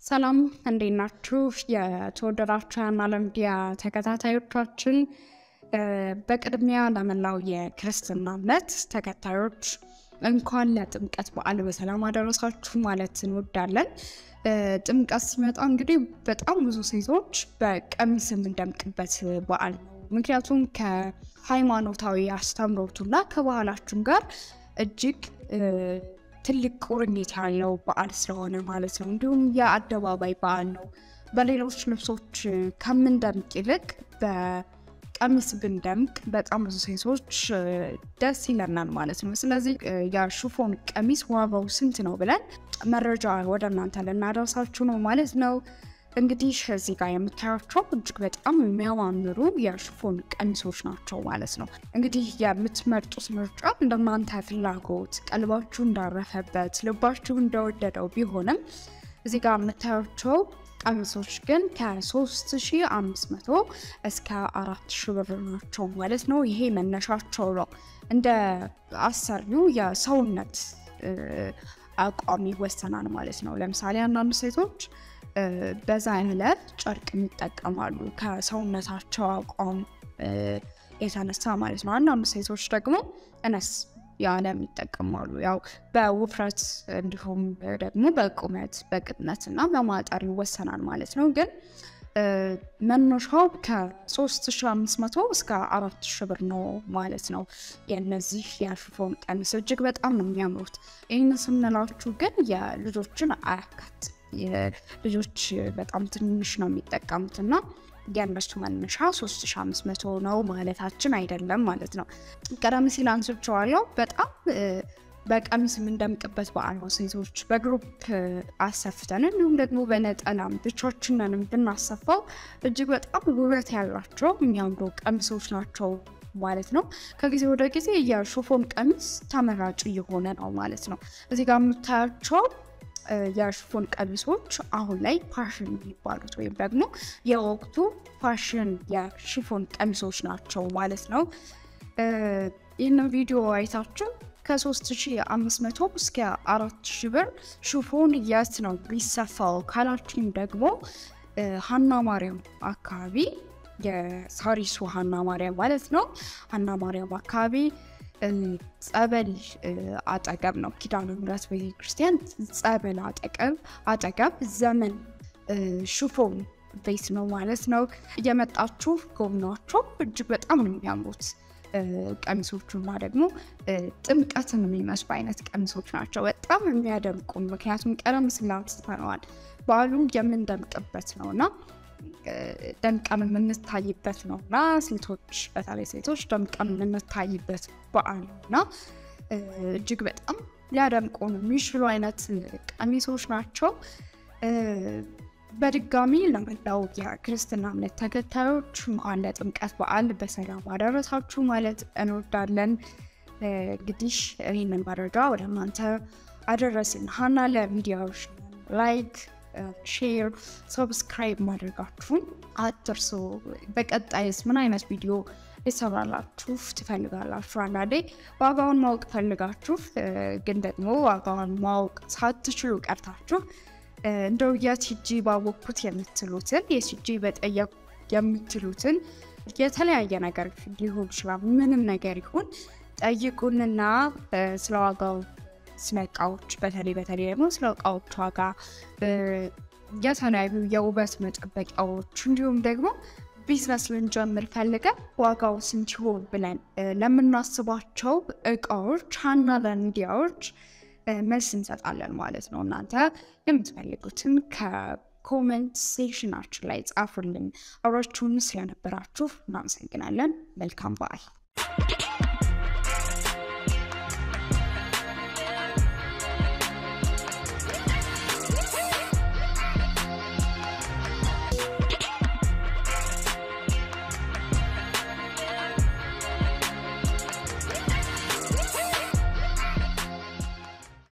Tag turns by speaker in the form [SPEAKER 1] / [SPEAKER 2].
[SPEAKER 1] ሰላም እንዴት ናችሁ? የተወደዳችሁ የዓለም ሚዲያ ተከታታዮቻችን፣ በቅድሚያ ለመላው የክርስትና እምነት ተከታዮች እንኳን ለጥምቀት በዓል በሰላም አደረሳችሁ ማለት እንወዳለን። ጥምቀት ሲመጣ እንግዲህ በጣም ብዙ ሴቶች በቀሚስ የምንደምቅበት በዓል ነው። ምክንያቱም ከሃይማኖታዊ አስተምሮቱና ከባህላችን ጋር እጅግ ትልቅ ቁርኝት ያለው በዓል ስለሆነ ማለት ነው። እንዲሁም የአደባባይ በዓል ነው። በሌሎች ልብሶች ከምንደምቅ ይልቅ በቀሚስ ብንደምቅ በጣም ብዙ ሴቶች ደስ ይለናል ማለት ነው። ስለዚህ የሽፎን ቀሚስ ዋጋው ስንት ነው ብለን መረጃ ወደ እናንተ ልናደርሳችሁ ነው ማለት ነው። እንግዲህ እዚህ ጋር የምታያቸው እጅግ በጣም የሚያማምሩ የሽፎን ቀሚሶች ናቸው ማለት ነው። እንግዲህ የምትመርጡት ምርጫ እንደናንተ ፍላጎት ቀልባችሁ እንዳረፈበት ልባችሁ እንደወደደው ቢሆንም እዚህ ጋር የምታያቸው ቀሚሶች ግን ከ3500 እስከ 4000 ብር ናቸው ማለት ነው። ይሄ መነሻቸው ነው። እንደ አሰሪው የሰውነት አቋም ይወሰናል ማለት ነው። ለምሳሌ አንዳንድ ሴቶች በዛ ያለ ጨርቅ ይጠቀማሉ ከሰውነታቸው አቋም የተነሳ ማለት ነው። አንዳንድ ሴቶች ደግሞ እነስ ያለ ይጠቀማሉ። ያው በውፍረት እንዲሁም ደግሞ በቁመት በቅጥነት እና በማጠር ይወሰናል ማለት ነው። ግን መነሻው ከ3500 እስከ 4000 ብር ነው ማለት ነው። የእነዚህ የሽፎን ቀሚስ እጅግ በጣም ነው የሚያምሩት። ይህን ስንላችሁ ግን የልጆችን አያካት ልጆች በጣም ትንሽ ነው የሚጠቀሙት እና የእነሱ መነሻ 3500 ነው ማለታችን አይደለም ማለት ነው። ቀደም ሲል አንስቼዋለሁ። በጣም በቀሚስ የምንደምቅበት በዓል ነው። ሴቶች በግሩፕ አሰፍተን እንዲሁም ደግሞ በነጠላም ብቻችንንም ብናሰፋው እጅግ በጣም ውበት ያላቸው የሚያምሩ ቀሚሶች ናቸው ማለት ነው። ከጊዜ ወደ ጊዜ የሽፎን ቀሚስ ተመራጭ እየሆነ ነው ማለት ነው። እዚህ ጋር የምታያቸው የሽፎን ቀሚሶች አሁን ላይ ፋሽን የሚባሉት ወይም ደግሞ የወቅቱ ፋሽን የሽፎን ቀሚሶች ናቸው ማለት ነው። ይህንን ቪዲዮ አይታችሁ ከ3500 እስከ 4000 ብር ሽፎን የት ነው ሊሰፋው ካላችሁም ደግሞ ሀና ማርያም አካባቢ የሳሪሱ ሀና ማርያም ማለት ነው። ሀና ማርያም አካባቢ ጸበል አጠገብ ነው። ኪዳነ ምሕረት ቤተክርስቲያን ጸበል አጠገብ አጠገብ ዘመን ሽፎን ቤት ነው ማለት ነው። እየመጣችሁ ጎብኗቸው። እጅግ በጣም ነው የሚያምሩት ቀሚሶቹና ደግሞ ጥምቀትን የሚመስሉ አይነት ቀሚሶች ናቸው። በጣም የሚያደምቁ ምክንያቱም ቀደም ሲል አንስተነዋል በዓሉን የምንደምቅበት ነው እና ደምቀን የምንታይበት ነው እና ሴቶች በተለይ ሴቶች ደምቀን የምንታይበት በዓል ነው እና እጅግ በጣም ሊያደምቁን የሚችሉ አይነት ቀሚሶች ናቸው። በድጋሚ ለመላው የክርስትና እምነት ተከታዮች እንኳን ለጥምቀት በዓል በሰላም አደረሳችሁ ማለት እንወዳለን። እንግዲህ ይህንን መረጃ ወደ እናንተ አደረስን። ሀና ለሚዲያዎች ላይክ ሼር፣ ሰብስክራይብ ማድረጋችሁን አትርሱ። በቀጣይስ ምን አይነት ቪዲዮ ሊሰራላችሁ ትፈልጋላችሁ? አንዳንዴ ዋጋውን ማወቅ ፈልጋችሁ ግን ደግሞ ዋጋውን ማወቅ ሳትችሉ ቀርታችሁ እንደው የት ሂጂ ባወቅኩት የምትሉትን የት ሂጂ በጠየቁ የምትሉትን የተለያየ ነገር ሊሆን ይችላል። ምንም ነገር ይሁን ጠይቁንና ስለ ዋጋው ስለ እቃዎች በተለይ በተለይ ደግሞ ስለ እቃዎች ዋጋ የተለያዩ የውበት መጠበቂያዎች እንዲሁም ደግሞ ቢዝነስ ልንጀምር ፈልገን ዋጋው ስንት ይሆን ብለን ለምናስባቸው እቃዎች ሀና ለሚዲያዎች መልስ እንሰጣለን ማለት ነው። እናንተ የምትፈልጉትን ከኮመንት ሴክሽናችን ላይ ጻፉልን። አብራችሁን ስለነበራችሁ እናመሰግናለን። መልካም በዓል